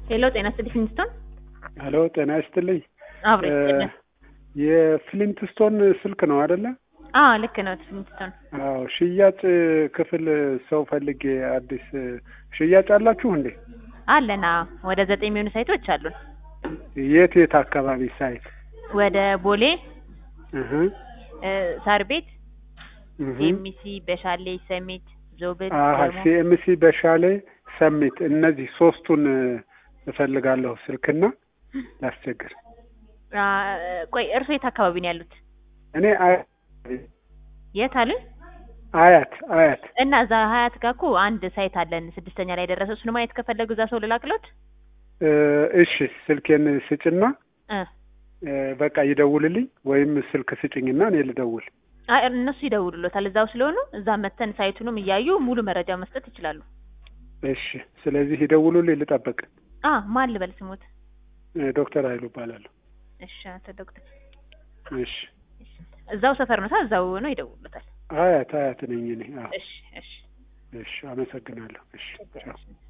ሄሎ ጤና ይስጥልኝ ፍሊንትስቶን ሄሎ ጤና ይስጥልኝ። አብሮ ይስጥልን። የፍሊንትስቶን ስልክ ነው አይደለ? አዎ ልክ ነው ፍሊንትስቶን። አዎ ሽያጭ ክፍል ሰው ፈልጌ አዲስ ሽያጭ አላችሁ እንዴ? አለና ወደ ዘጠኝ የሚሆኑ ሳይቶች አሉን። የት የት አካባቢ ሳይት? ወደ ቦሌ እህ እ፣ ሳር ቤት፣ እህ ኤሚሲ፣ በሻሌ፣ ሰሚት፣ ዞብል አሀ ደግሞ ሲኤምሲ በሻሌ ሰሚት እነዚህ ሶስቱን እፈልጋለሁ ስልክና ላስቸግር አ፣ ቆይ እርሶ የት አካባቢ ነው ያሉት? እኔ አያት የት አሉኝ? አያት አያት እና እዛ ሀያት ጋር እኮ አንድ ሳይት አለን ስድስተኛ ላይ ደረሰ። እሱን ማየት ከፈለጉ እዛ ሰው ልላክሎት? እ፣ እሺ ስልኬን ስጭና እ እ፣ በቃ ይደውልልኝ ወይም ስልክ ስጭኝና እኔ ልደውል አይ እነሱ ይደውሉሎታል እዛው ስለሆኑ እዛ መተን ሳይቱንም እያዩ ሙሉ መረጃ መስጠት ይችላሉ። እሺ ስለዚህ ይደውሉልኝ ልጠብቅ አ ማን ልበል ስሙት? እ፣ ዶክተር ኃይሉ እባላለሁ እሺ አቶ ዶክተር እሺ እዛው ሰፈር ነው ሳ እዛው ነው ይደውሉታል። አያት አያት ነኝ እኔ አዎ እሺ እሺ እሺ አመሰግናለሁ እሺ ቻው